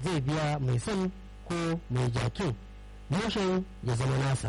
zai biya mai son ko mai jakin mushen ya zama nasa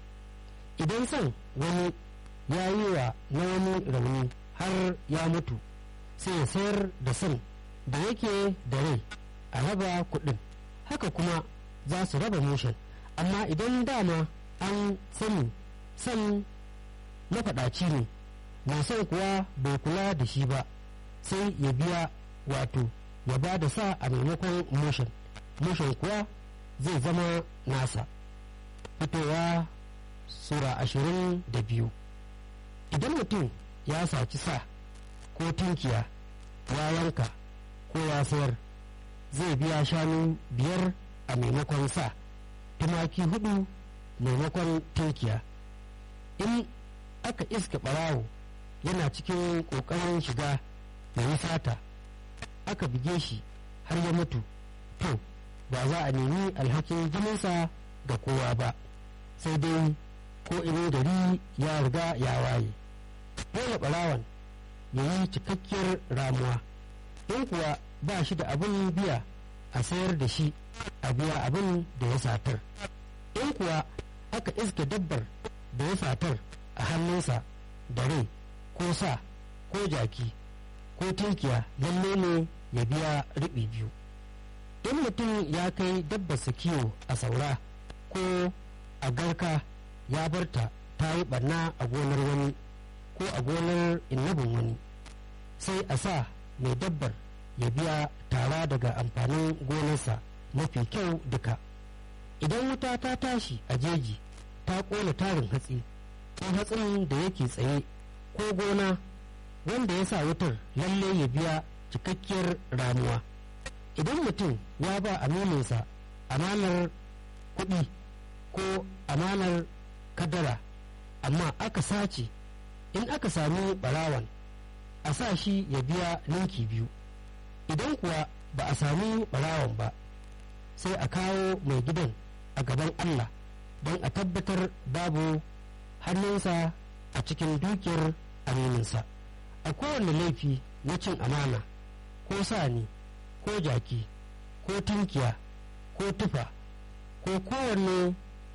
idan son wani ya yi wa na wani rauni har ya mutu sai ya sayar da son da yake da rai a raba kuɗin haka kuma za su raba mushen amma idan dama an sani son mafaɗaci ne mai son kuwa bai kula da shi ba sai ya biya wato ya ba da sa a maimakon mushen mushen kuwa zai zama nasa fitowa sura ashirin da biyu idan mutum ya saci sa ko tunkiya ya yanka ko ya sayar zai biya shanu biyar a maimakon sa tumaki hudu maimakon tunkiya in aka iska barawo yana cikin ƙoƙarin shiga ya yi sata aka bige shi har ya mutu to ba za a nemi alhakin jininsa ga kowa ba sai dai ko inin gari ya riga ya waye dole ɓarawan ya yi cikakkiyar ramuwa in kuwa ba shi da abin biya a sayar da shi a biya abin da ya satar in kuwa aka iske dabbar da ya satar a hannunsa da rai ko sa ko jaki ko tunkiya lalle ne ya biya riɓi biyu in mutum ya kai dabbarsa kiwo a saura ko a garka ya barta ta yi barna a gonar wani ko a gonar innabin wani sai a sa mai dabbar ya biya tara daga amfanin gonarsa mafi kyau duka idan wuta ta tashi a jeji ta ƙona tarin hatsi ko hatsin da yake tsaye ko gona wanda ya sa wutar lalle ya biya cikakkiyar ramuwa idan mutum ya ba amininsa amanar kuɗi ko amanar kadara amma aka sace in aka sami barawan a sa shi ya biya ninki biyu idan kuwa ba a sami barawan ba sai a kawo mai gidan a gaban allah don a tabbatar babu hannunsa a cikin dukiyar amininsa a kowane laifi na cin amana ko sani ko jaki ko tunkiya ko tufa ko kowane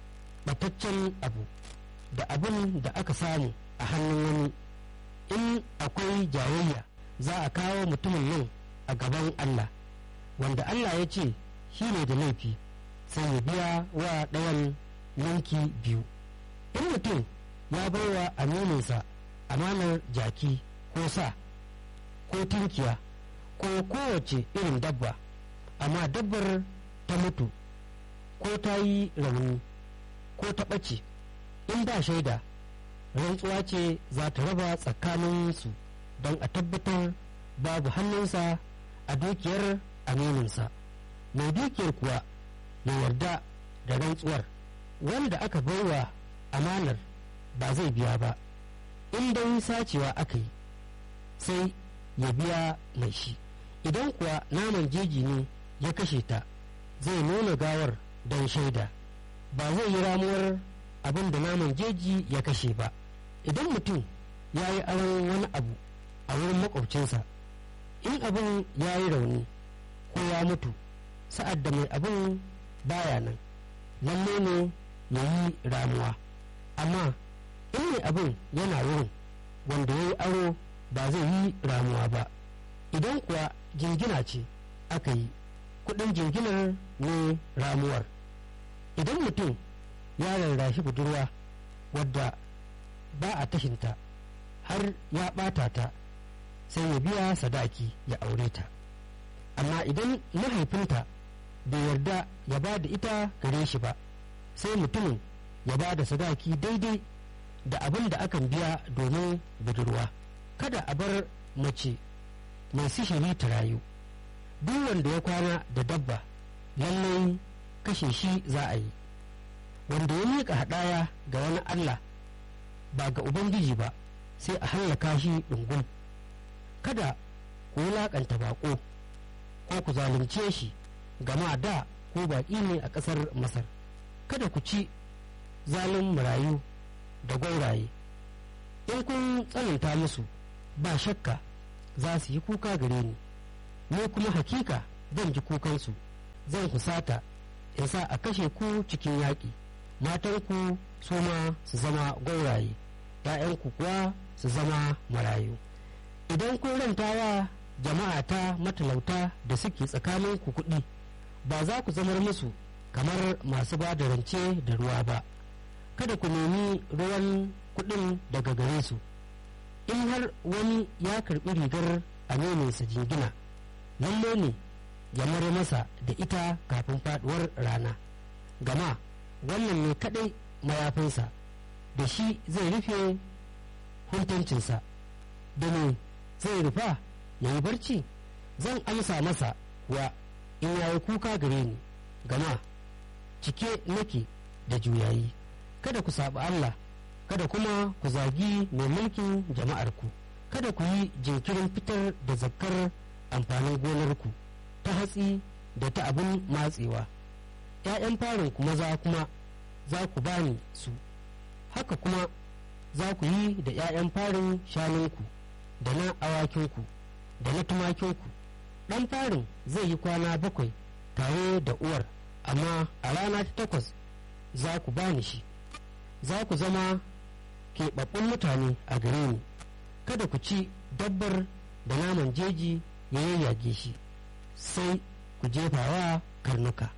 bataccen abu da abin da aka samu a hannun wani in akwai jayayya za a kawo mutumin nan a gaban Allah wanda Allah ya ce shi ne da laifi sai ya biya wa ɗayan yanki biyu in mutum ya bai wa amininsa amanar jaki ko sa ko tunkiya ko kowace irin dabba amma dabbar ta mutu ko ta yi rauni ko ta ɓace in ba shaida rantsuwa ce za ta raba tsakaninsu don a tabbatar babu hannunsa a dukiyar amininsa mai dukiyar kuwa ya yarda da rantsuwar wanda aka baiwa amanar ba zai biya ba in dai sacewa aka yi sai ya biya mai shi idan kuwa naman jeji ne ya kashe ta zai nuna gawar don shaida ba zai yi ramuwar abin da naman jeji ya kashe ba idan mutum ya yi aron wani abu a wurin makwabcinsa in abin ya yi rauni ko ya mutu sa'ad da mai abin baya nan lalle ne ya yi ramuwa amma in mai abin yana wurin wanda ya yi aro ba zai yi ramuwa ba idan kuwa jingina ce aka yi kudin jinginar ne ramuwar idan mutum ya rarrashi budurwa wadda ba a tashinta har ya ɓata ta sai ya biya sadaki ya aure ta amma idan mahaifinta bai yarda ya ba da ita gare shi ba sai mutumin ya ba da sadaki daidai da abin da akan biya domin budurwa kada a bar mace mai sihiri ta rayu duk wanda ya kwana da dabba lallai kashe shi za a yi wanda ya miƙa haɗaya ga wani allah ba ga ubangiji ba sai a hallaka shi ɗungum kada ku wulaƙanta baƙo ko ku zalunce shi gama da ko baƙi ne a ƙasar masar kada ku ci zalin marayu da gwauraye in kun tsananta musu ba shakka za su yi kuka gare ni ni kuma hakika zan ji kukansu zan husata in sa a kashe ku cikin yaƙi matanku su ma su zama gwauraye ‘ya'yanku kuwa su zama marayu idan kun rantawa jama'a ta matalauta da suke tsakaninku kuɗi ba za ku zamar musu kamar masu ba da rance da ruwa ba kada ku nemi ruwan kuɗin daga gare su in har wani ya karɓi rigar amininsa jingina lalle ne ya mare masa da ita kafin faɗuwar rana gama wannan ne kaɗai mayafinsa da shi zai rufe huntuncinsa da ne zai rufa ya yi barci zan amsa masa wa in yayi kuka gare ni gama cike nake da juyayi kada ku saɓi Allah kada kuma ku zagi mai mulkin jama'arku kada ku yi jinkirin fitar da zakkar amfanin gonarku ta hatsi da ta abin matsewa ‘ya'yan farin ku maza kuma za ku bani su haka kuma za ku yi da ‘ya'yan farin shanunku da na awakinku da na tumakinku ɗan farin zai yi kwana bakwai tare da uwar amma a rana ta takwas za ku bani shi za ku zama keɓaɓɓun mutane a gare ni kada ku ci dabbar da naman jeji ya yayyage shi sai ku jefawa karnuka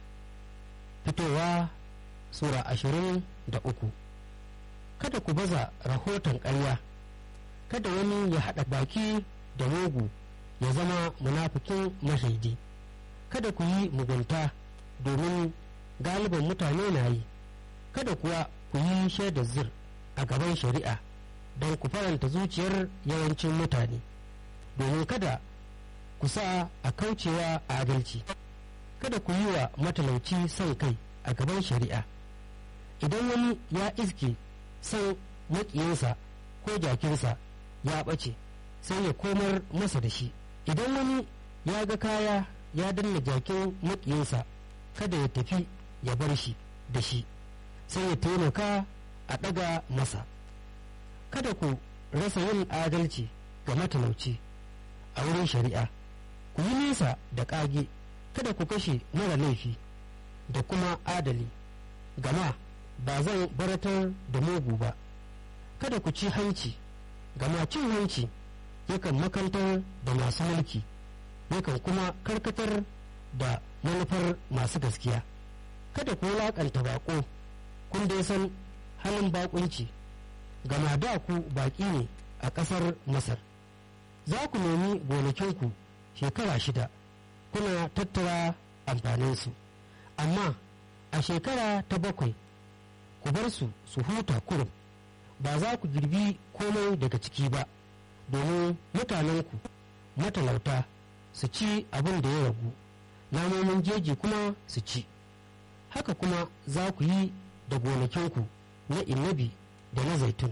fitowa sura ashirin da uku kada ku baza rahoton ƙarya kada wani ya haɗa baki da mugu ya zama munafikin mashaidi kada ku yi mugunta domin galiban mutane na yi kada kuwa ku yi shaidar zir a gaban shari'a don ku faranta zuciyar yawancin mutane domin kada ku sa a kaucewa adalci kada ku yi wa matalauci son kai a gaban shari'a idan wani ya iske son makiyinsa ko jakinsa ya ɓace sai ya komar masa da shi idan wani ya ga kaya ya danna jakin makiyinsa kada ya tafi ya bar shi da shi sai ya taimaka a ɗaga masa kada ku rasa yin adalci ga matalauci a wurin shari'a ku yi nesa da ƙage kada ku kashe mara laifi da kuma adali gama ba zan baratar da mugu ba kada ku ci hanci gama cin hanci yakan makantar da masu mulki yakan kuma karkatar da manufar masu gaskiya kada ku wulaƙanta baƙo kun dai san halin baƙunci gama da ku baƙi ne a ƙasar masar za ku nemi gonakinku shekara shida kuna tattara amfaninsu amma a shekara ta bakwai ku bar su su huta kurum ba za ku girbi komai daga ciki ba domin mutanenku matalauta su ci abin da ya ragu namomin jeji kuma su ci haka kuma za ku yi da gonakinku na inabi da na zaitun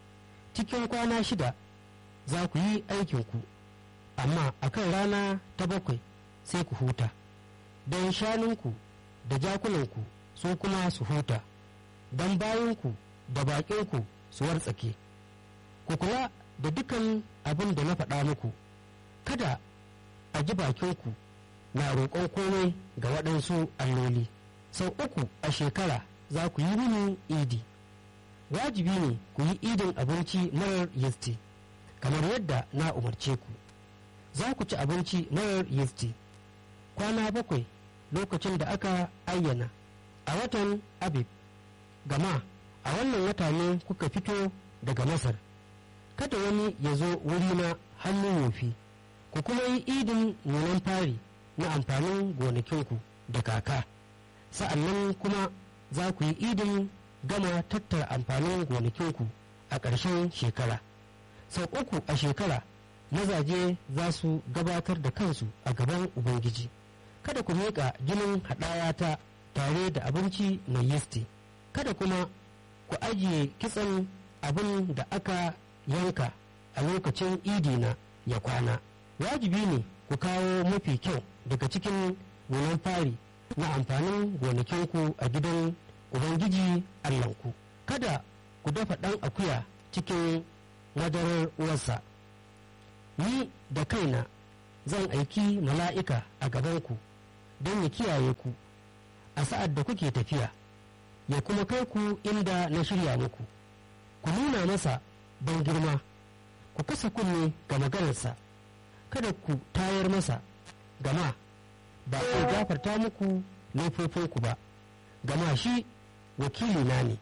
cikin kwana shida za ku yi aikinku amma a kan rana ta bakwai sai ku huta don shanunku da jakunanku su kuma su huta don bayanku da baƙinku su wartsake ku kula da dukan abin da na faɗa muku kada a ji bakinku na roƙon komai ga waɗansu alloli sau uku a shekara za ku yi mini idi wajibi ne ku yi idin abinci marar yisti kamar yadda na umarce ku za ku ci abinci marar yisti kwana bakwai lokacin da aka ayyana a watan abib gama a wannan wata ne kuka fito daga masar kada wani ya zo wurina hannun yofi ku kuma yi idin nunan fari na amfanin gonakinku da kaka sa'an nan kuma za ku yi idin gama tattara amfanin gonakinku a ƙarshen shekara sau uku a shekara mazaje za su gabatar da kansu a gaban ubangiji kada ku miƙa jinin haɗayata tare da abinci mai yisti kada kuma ku ajiye kitsan abin da aka yanka a lokacin idina ya kwana wajibi ne ku kawo mafi kyau daga cikin nunan fari na amfanin gonakinku a gidan ubangiji allahnku kada ku dafa ɗan akuya cikin madarar uwarsa ni da kaina zan aiki mala'ika a gabanku don ya kiyaye ku a sa'ad da kuke tafiya ya kuma kai ku inda na shirya muku ku nuna masa ban girma ku kasa kunne ga maganarsa kada ku tayar masa gama ba zai gafarta muku laifofinku ba gama shi wakilina ne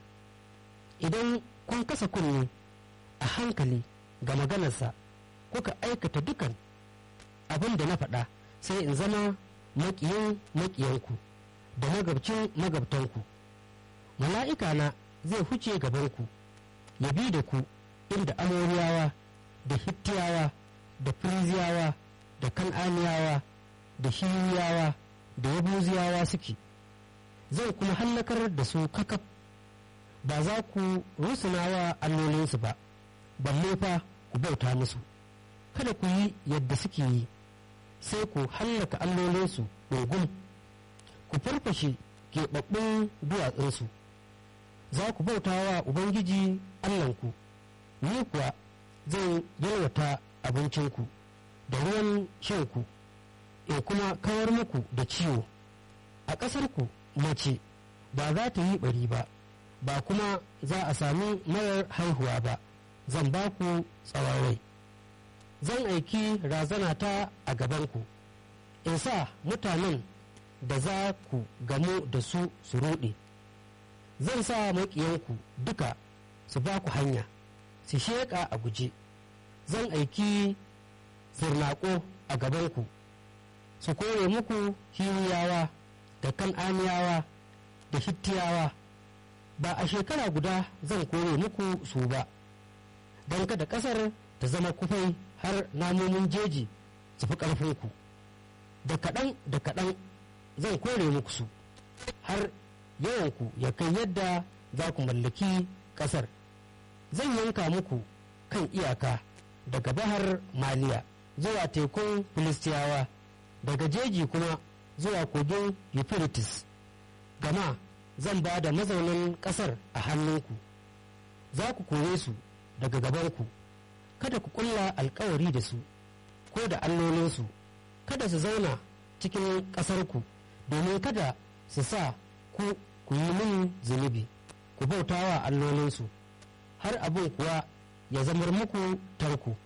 idan kun kasa kunne a hankali ga maganarsa kuka aikata dukan abin da na faɗa sai in zama maƙiyin maƙiyanku da magabcin magabtanku mala'ika na zai huce gabanku ya bi da ku inda amoriyawa da hittiyawa da firiziyawa da kan'aniyawa da hiriyawa da yabuziyawa suke zai kuma hallakar da su kakaf ba za ku rusunawa allolinsu ba balle fa ku bauta musu kada ku yi yadda suke yi sai ku hallaka allolinsu ɗungum ku farfashe keɓaɓɓun duwatsunsu za ku bauta wa ubangiji allahnku ni kuwa zan yalwata abincinku da ruwan shanku in kuma kawar muku da ciwo a ƙasarku mace ba za ta yi ɓari ba ba kuma za a sami marar haihuwa ba zan ba ku tsawon rai zan aiki razana ta a gabanku in sa mutanen da za ku gamu da su su ruɗe zan sa maƙiyanku duka su ba ku hanya su sheƙa a guje zan aiki zirnaƙo a gabanku su kore muku hiriyawa da kan'aniyawa da hittiyawa ba a shekara guda zan kore muku su ba don kada ƙasar ta zama kufai har namomin jeji su fi ƙarfinku da kaɗan da kaɗan zan kore muku su har yawanku ya kai yadda za ku mallaki ƙasar zan yanka muku kan iyaka daga bahar maliya zuwa tekun filistiyawa daga jeji kuma zuwa kogin euphrates gama zan ba da mazaunin ƙasar a hannunku za ku kore su daga gabanku kada ku kulla alkawari da su ko da allolinsu kada su zauna cikin ƙasarku domin kada su sa ku ku yi min zunubi ku bauta wa allolinsu har abin kuwa ya zamar muku tarko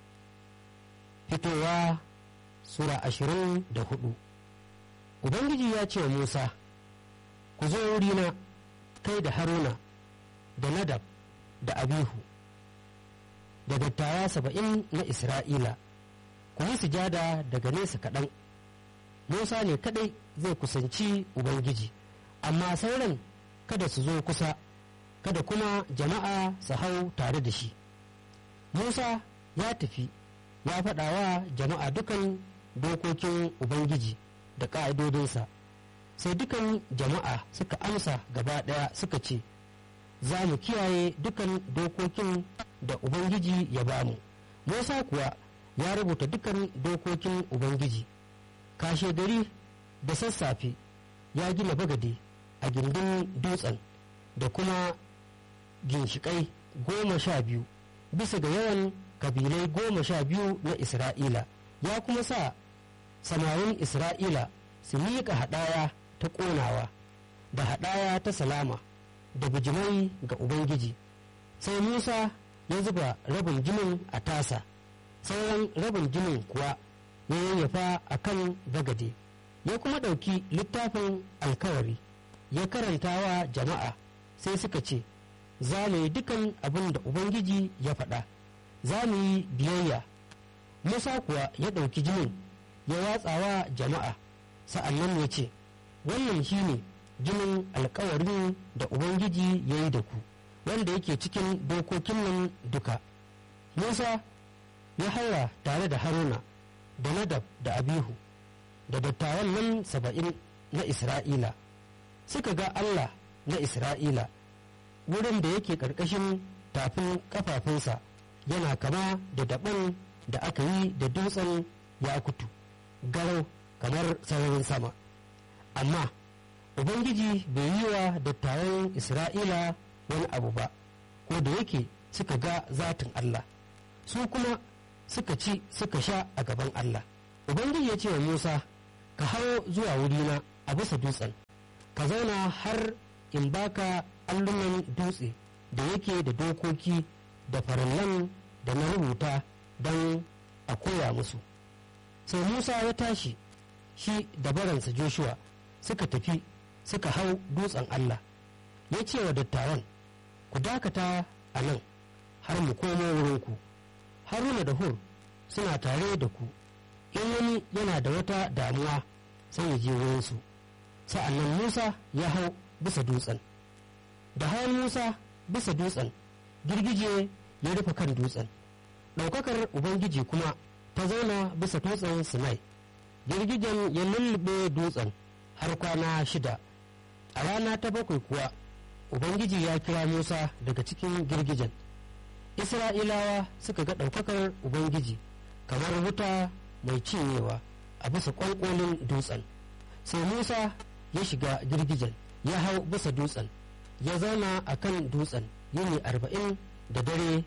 fitowa sura ashirin da hudu ubangiji ya ce wa musa ku zo wurina kai da haruna da nadab da abihu da dattawa saba'in na isra'ila ku yi sujada daga nesa kaɗan musa ne kaɗai zai kusanci ubangiji amma sauran kada su zo kusa kada kuma jama'a su hau tare da shi musa ya tafi ya faɗa wa jama'a dukan dokokin ubangiji da ƙa'idodinsa sai dukan jama'a suka amsa gaba ɗaya suka ce za mu kiyaye dukan dokokin da ubangiji ya bamu musa kuwa ya rubuta dukan dokokin ubangiji kashe gari da sassafe ya gina bagade a gindin dutsen da kuma ginshiƙai goma sha biyu bisa ga yawan kabilai goma sha biyu na isra'ila ya kuma sa samarin isra'ila su miƙa haɗaya ta ƙonawa da haɗaya ta salama da bijimai ga ubangiji sai musa ya zuba rabin jinin a tasa sauran rabin jinin kuwa ya yayyafa a kan bagade ya kuma ɗauki littafin alkawari ya karanta wa jama'a sai suka ce za mu yi dukan abin da ubangiji ya faɗa za mu yi biyayya musa kuwa ya ɗauki jinin ya watsa wa jama'a sa'an nan ya ce wannan shine jinin alkawarin da ubangiji ya yi da ku wanda yake cikin dokokin nan duka musa ya haura tare da haruna da nadab da abihu da dattawan nan saba'in na isra'ila suka ga allah na isra'ila wurin da yake ƙarƙashin tafin ƙafafunsa yana kama da daɓen da aka yi da dutsen yakutu garau kamar sararin sama amma ubangiji bai yi wa dattawan isra'ila wani abu ba ko da yake suka ga zatin allah su kuma suka ci suka sha a gaban allah ubangiji ya ce wa musa ka hawo zuwa wurina a bisa dutsen ka zauna har in baka allunan dutse da yake da dokoki da farallan da na rubuta don a koya musu sai musa ya tashi shi da baransa joshua suka tafi suka hau dutsen allah ya ce wa dattawan ku dakata a nan har mu komo wurinku haruna da hur suna tare da ku in wani yana da wata damuwa sai ya je wurinsu sa'annan musa ya hau bisa dutsen da hawan musa bisa dutsen girgije ya rufe kan dutsen ɗaukakar ubangiji kuma ta zauna bisa dutsen sinai girgijen ya lullube dutsen har kwana shida a rana ta bakwai kuwa ubangiji ya kira musa daga cikin girgijen isra'ilawa suka ga ɗaukakar ubangiji kamar wuta mai cinyewa a bisa ƙwanƙolin dutsen sai musa ya shiga girgijen ya hau bisa dutsen ya zauna a kan dutsen yini arba'in da dare